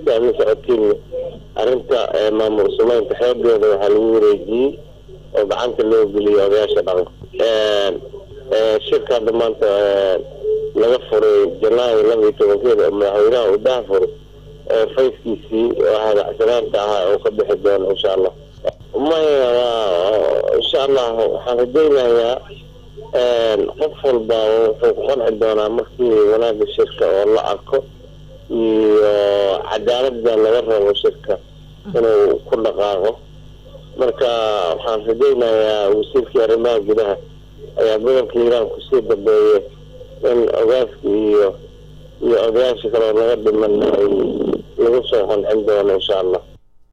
si aad la socotiin arrinta maamul sumeynta xeegeeda waxaa lagu wareejiyey oo gacanta loo geliyay odayaasha dhaqanka shirka hadda maanta laga furay janaayo laba iyo tobankeeda oo madaxweynaha uu daha furay fayskiisii oo hadacsanaanta ahaa oo ka bixi doono insha allah maya insha allah waxaan rajaynayaa qof walba wuxuu ku qanci doonaa markii wanaaga shirka oo la arko iyo cadaalada laga rabo shirka inuu ku dhaqaaqo marka waxaan rajaynayaa wasiirkii arrimaha gudaha ayaa gobolka hiiraan kusii dambeeyay in ogaaska iyo iyo odayaasha kaleo laga dhiman ay lagu soo qancin doono insha allah